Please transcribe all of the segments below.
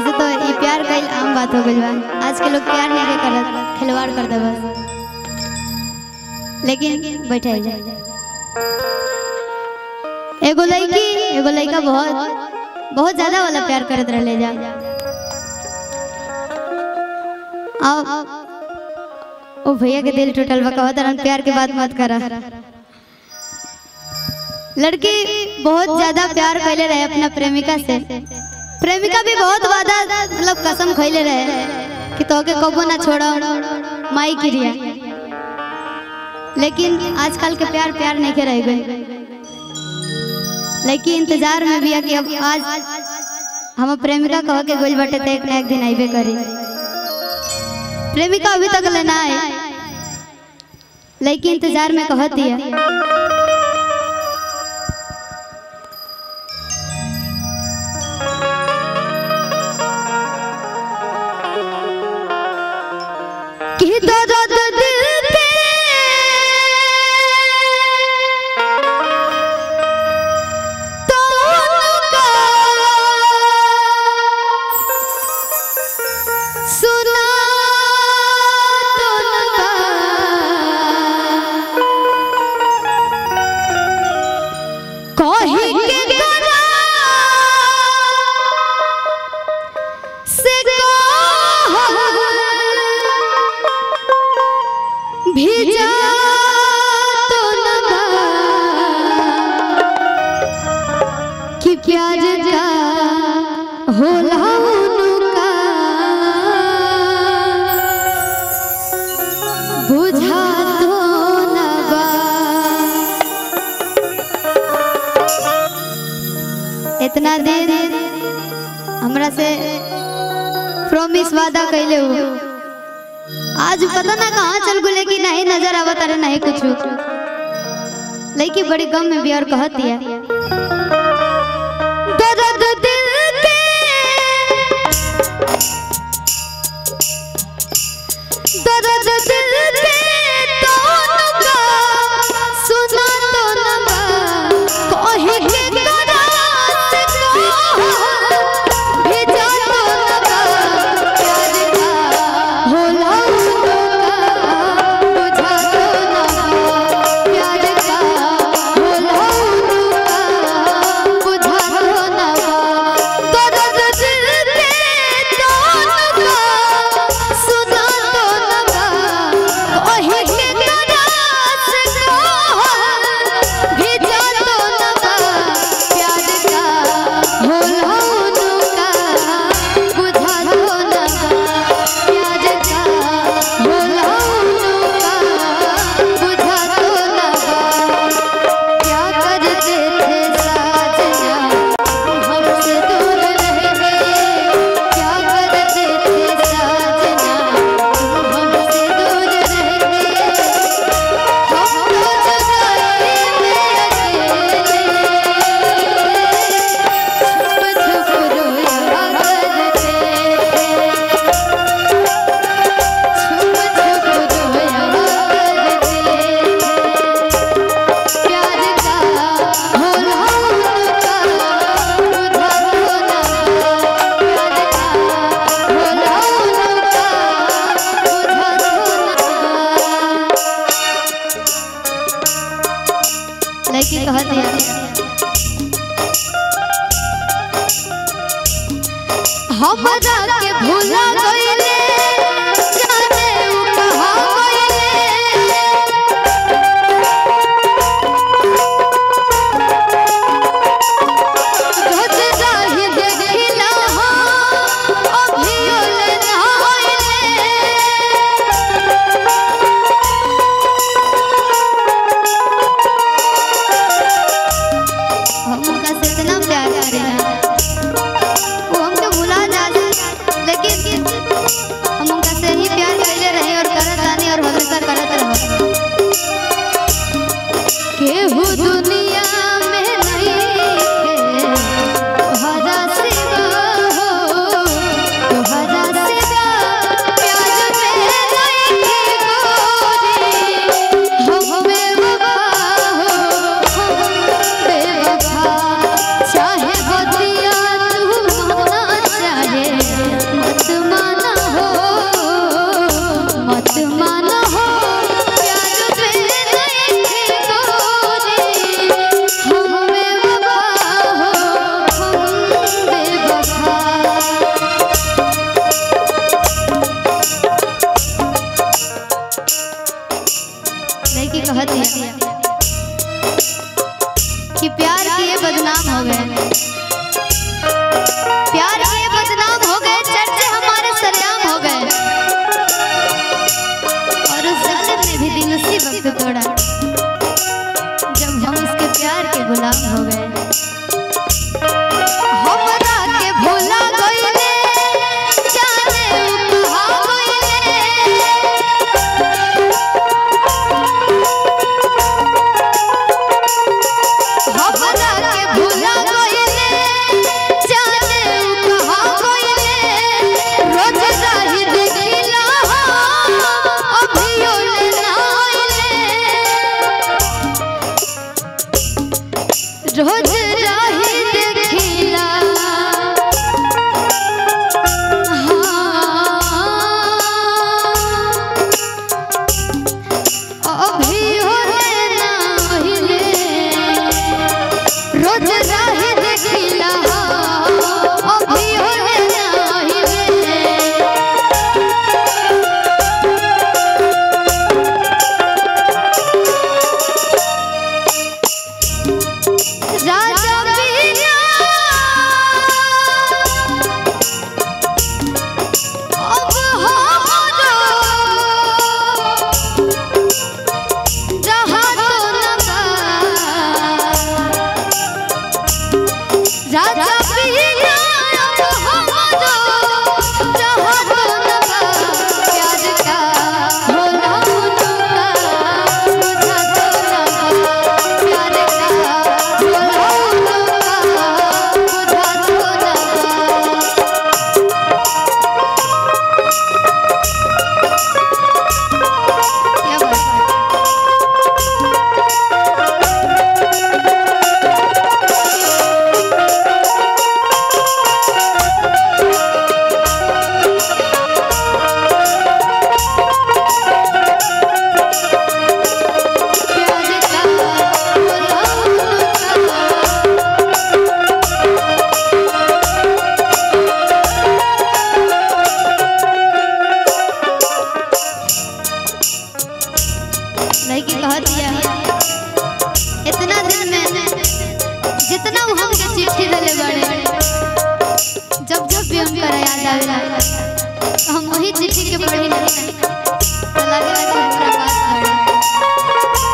वैसे तो ये प्यार कईल आम बात हो गई बा आज के लोग प्यार नहीं के करत खिलवाड़ कर दे बस लेकिन बैठे जा एगो लड़की एगो लड़का बहुत बहुत ज्यादा वाला प्यार करत रहले जा अब ओ भैया के दिल टूटल बा कहत रहन प्यार के बात मत करा लड़की बहुत ज्यादा प्यार कैले रहे अपना प्रेमिका से प्रेमिका भी बहुत वादा मतलब कसम खैले रहे कि तोके कबो ना छोड़ो माई क्रिया लेकिन आजकल के प्यार प्यार नहीं के रह गए लेकिन इंतजार में भी है कि अब आज हम प्रेमिका कह के गोल बटे तो एक ना एक दिन आइबे करी प्रेमिका अभी तक लेना है लेकिन इंतजार में कहत दिया कि दर्द दिल पे तो उनका सुना तो उनका कहीं के गला से कहो भेजा तो लगा कि प्यार का होला उनका बुझा तो लगा इतना देर हमरा से प्रॉमिस वादा कैले हो आज पता ना कहाँ चल गुले कि नहीं नजर आवत अरे नहीं कुछ लड़की बड़ी गम में भी और कहत दिया दर्द दिल के दर्द दिल के तोन का सुना तो नगा कहे के करा से कहो भेजा तो नगा प्यार का होला उनका बुझा तो नगा प्यार का होला उनका बुझा तो नगा दर्द दिल के तोन का सुना तो नगा कहे के करा से कहो भेजा तो नगा प्यार का होला उनका बुझा तो नगा प्यार का होला उनका बुझा तो नगा क्या करते थे साजना हमसे दूर रह गए क्या करते थे साजना हमसे दूर रह गए हम तो जगाए में अकेले छुप छुप रोया करते छुप छुप रोया करते प्यार का होला उनका बुझा तो ना प्यार का होला उनका बुझा तो ना लड़की कहत है हमरा के भूला गइले जाने उ कहाँ गइले रोज जाहि देखिला हो अभियो ले नहाइले हम उनका से इतना प्यार करेला वो हमके भुला जा लेकिन गुलाम हो गए हमरा के भुला गइले जाने उ कहा गइले हमरा के भुला गइले जाने उ कहा गइले रोज राही देखिला अभियो ले नाइले रोज राही देखिला हाँ अभियो ले नाइले रोज राही देखिला अभियो ले नाइले राजा बीना अब हमरो जहाँ तो लगा राजा बीना अब हमरो जहाँ तो लगा प्यार का भोला मुनुका बुझा तो लगा प्यार का भोला मुनुका बुझा तो लगा क्या बात है प्यार का भोला मुनुका लड़की कह दिया इतना दिन में जितना वो हमके चिट्ठी देले बड़े जब जब भी हमका याद आवेला तो हम वही चिट्ठी के पढ़ी नहीं तो लगेला कि हमरा पास बड़े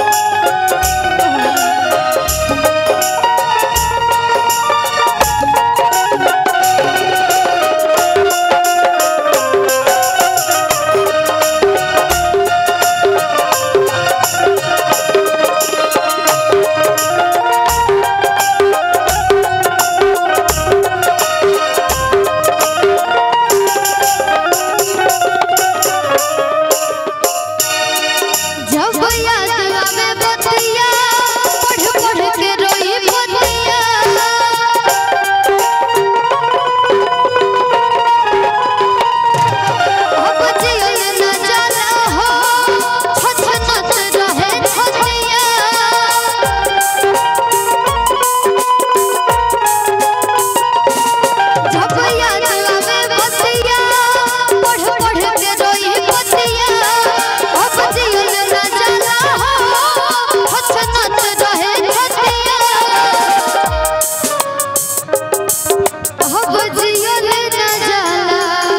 जब याद आवे बतिया पढ़ पढ़ के रोई बतिया अब जियल न जाला हो छछनत रहे छतिया जब याद आवे बतिया पढ़ पढ़ के रोई बतिया अब जियल न जाला हो छछनत रहे छतिया अब जियल न जाला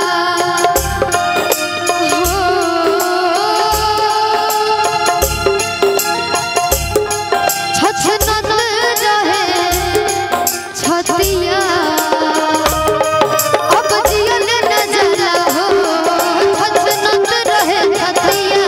हो छछनत रहे छतिया अब जियल न जाला हो छछनत रहे छतिया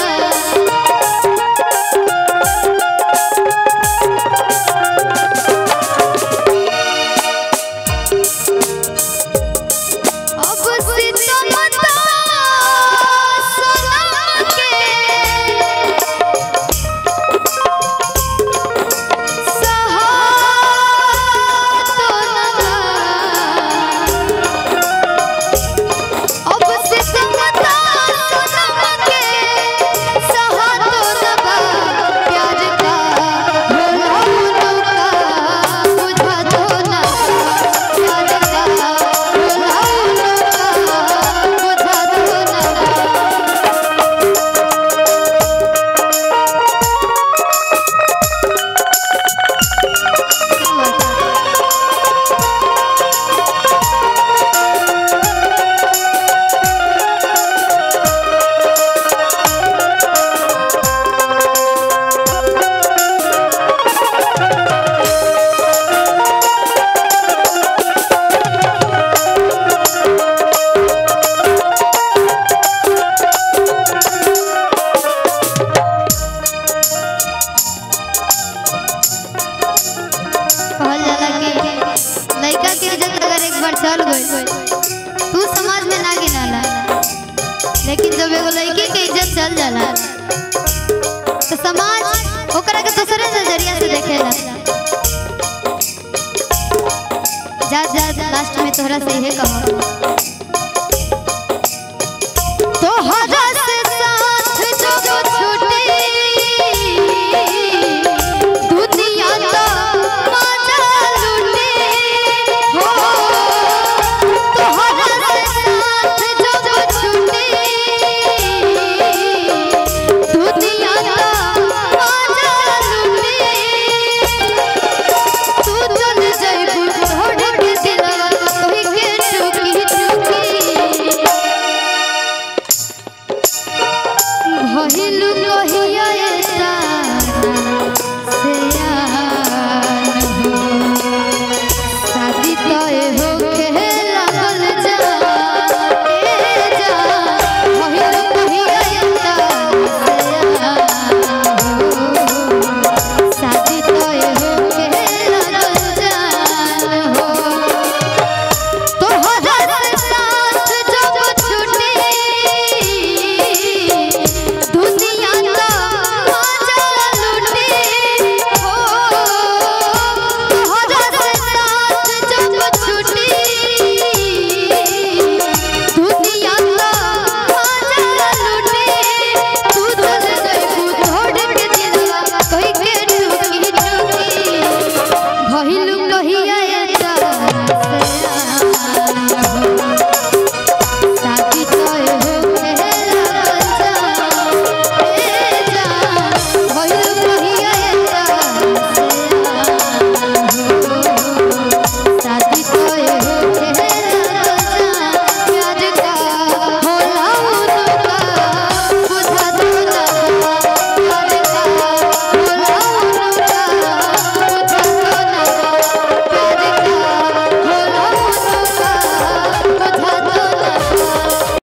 चल गई तू समाज में ना गिनाला लेकिन जब एगो लड़की के इज्जत चल जाला तो समाज ओकरा के दूसरे नजरिया से देखेला जा जा लास्ट में तोहरा से इहे कहब